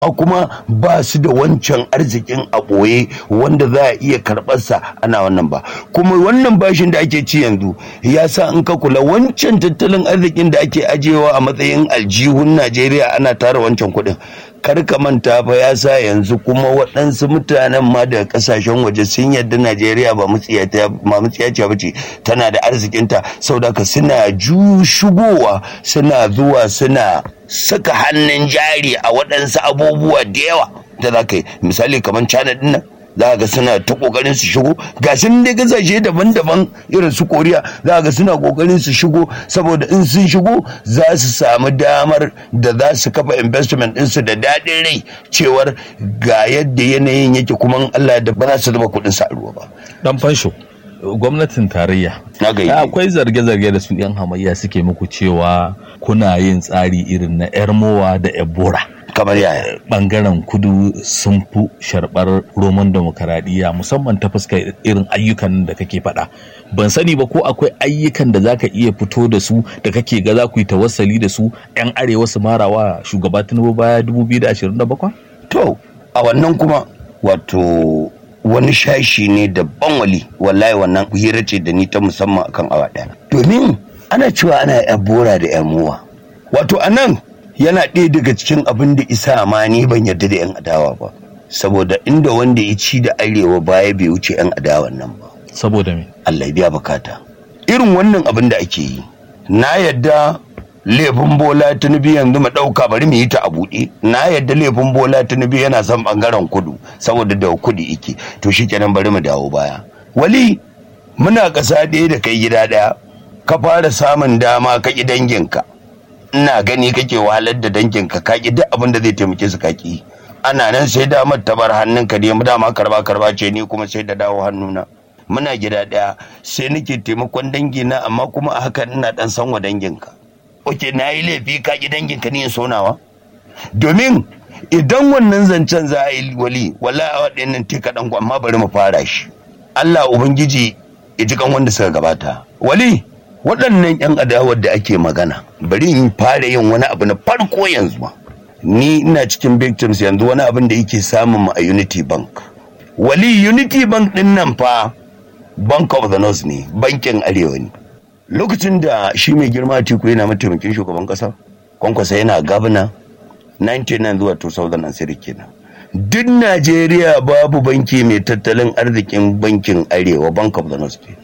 a kuma ba su da wancan arzikin a ɓoye wanda za a iya karɓarsa ana wannan ba kuma wannan bashin da ake ci yanzu ya sa in ka kula wancan tattalin arzikin da ake ajiyewa a matsayin aljihun najeriya ana tara wancan kuɗin kar ka manta fa ya sa yanzu kuma waɗansu mutanen ma daga ƙasashen waje sun yarda najeriya ba mutsiyaciya ba ce tana da arzikinta saboda ka suna ju shigowa suna zuwa suna saka hannun jari a waɗansu abubuwa da yawa da za ka yi misali kamar china ɗin nan za ga suna ta kokarin su shigo ga sun dai kasashe daban-daban irin su koriya za ga suna kokarin su shigo saboda in sun shigo za su samu damar da za su kafa investment ɗinsu da daɗin rai cewar ga yadda yanayin yake kuma Allah da ba za su zuba kuɗin sa ruwa ba dan fansho gwamnatin tarayya na ga akwai zarge-zarge da su yan hamayya suke muku cewa kuna yin tsari irin na yar mowa da ebora kamar yaya bangaren kudu sun fi sharbar roman demokaradiyya musamman ta fuskar irin ayyukan da kake faɗa ban sani ba ko akwai ayyukan da zaka iya fito da su da kake ga za ku yi tawassali da su yan arewa su marawa shugaba tinubu baya 2027 to a wannan kuma wato wani shashi ne daban wali wallahi wannan hira ce da ni ta musamman akan awa ɗaya domin ana cewa ana yan bora da yan muwa wato anan yana ɗaya daga cikin abin da isa ma ni ban yarda da 'yan adawa ba saboda inda wanda ya ci da arewa baya bai wuce 'yan adawan nan ba saboda me Allah ya biya bukata irin wannan abin da ake yi na yadda laifin bola tunubu yanzu mu ɗauka bari mu yi ta a buɗe na yadda laifin bola tunubu yana son ɓangaren kudu saboda da kudi ike to shi kenan bari mu dawo baya wali muna ƙasa ɗaya da kai gida ɗaya ka fara samun dama ka ƙi danginka ina gani kake wahalar da danginka ka ƙi duk abin da zai taimake su kaki ana nan sai damar ta bar hannunka ne mu dama karba karba ce ni kuma sai da dawo hannuna muna gida ɗaya sai nake taimakon dangina amma kuma a hakan ina dan san wa danginka oke na yi laifi ka ƙi danginka ne sonawa domin idan wannan zancen za a yi wali wala a waɗannan te kaɗan amma bari mu fara shi Allah Ubangiji ya ji kan wanda suka gabata wali waɗannan 'yan adawar da ake magana bari in fara yin wani abu na farko yanzu ma ni ina cikin victims yanzu wani abin da yake samun mu a unity bank wali unity bank din nan fa bank of the north ne bankin arewa ne lokacin da shi mai girma tiku yana mataimakin shugaban kasa kwankwasa yana gabna 99 zuwa 2006 kenan duk najeriya babu banki mai tattalin arzikin bankin arewa bank of the north kenan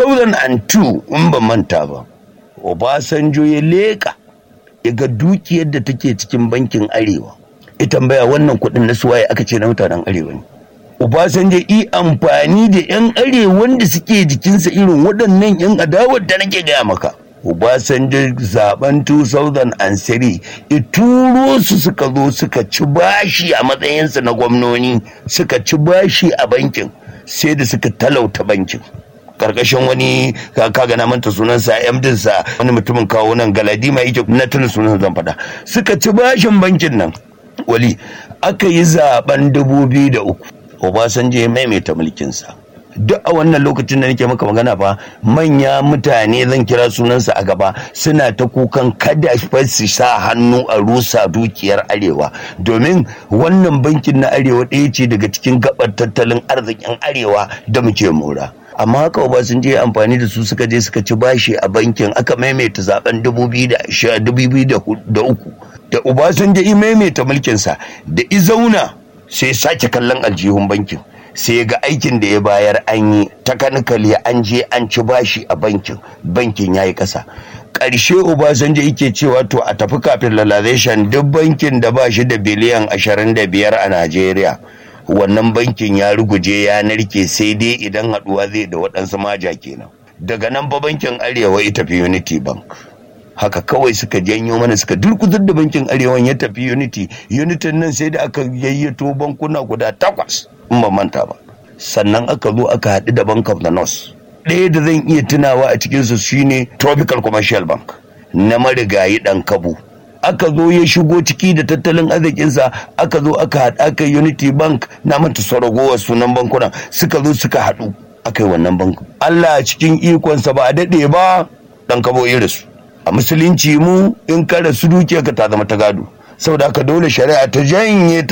2002 in ban manta ba obasanjo ya leka ya ga dukiyar da take cikin bankin arewa ya tambaya wannan kudin na suwaye aka ce na mutanen arewa ne obasanjo yi amfani da yan arewan da suke jikinsa irin waɗannan yan adawar da nake gaya maka obasanjo zaben 2003 ya turo su suka zo suka ci bashi a matsayinsa na gwamnoni suka ci bashi a bankin sai da suka talauta bankin karkashin wani kaga na manta sunansa MDin sa wani mutumin kawo nan galadima yake na tuna sunan zan faɗa suka ci bashin bankin nan wali aka yi zaben dubu biyu da uku Obasanjo ya maimaita mulkinsa duk a wannan lokacin da nake maka magana fa manya mutane zan kira sunansa a gaba suna ta kukan kada su sa hannu a rusa dukiyar arewa domin wannan bankin na arewa ɗaya ce daga cikin gabar tattalin arzikin arewa da muke mora amma haka Obasanjo ya amfani da su suka je suka ci bashi a bankin aka maimaita zaben 2003 da Obasanjo ya maimaita mulkinsa da izauna sai sake kallon aljihun bankin sai ga aikin da ya bayar an yi takanikali an je an ci bashi a bankin bankin ya yi ƙasa ƙarshe obasanjo yake cewa to a tafi capitalization duk bankin da ba shi da biliyan 25 a najeriya wannan bankin ya ruguje ya narke sai dai idan haɗuwa zai da waɗansu maja kenan daga nan ba bankin arewa ya tafi unity bank haka kawai suka janyo mana suka durkutar da bankin arewan ya tafi unity unity nan sai da aka yayyato bankuna guda takwas in ba manta ba sannan aka zo aka haɗu da bank of the north ɗaya da zan iya tunawa a cikinsu shine tropical commercial bank na marigayi ɗan kabu aka zo ya shigo ciki da tattalin arzikinsa aka zo aka haɗu aka unity bank na manta saragowar sunan bankunan suka zo suka haɗu aka yi wannan bankin allah cikin ikonsa ba a daɗe ba ɗan kabo irinsu a musulunci mu in ka rasu dukiyarka ta zama ta gado saboda haka dole shari'a ta janye ta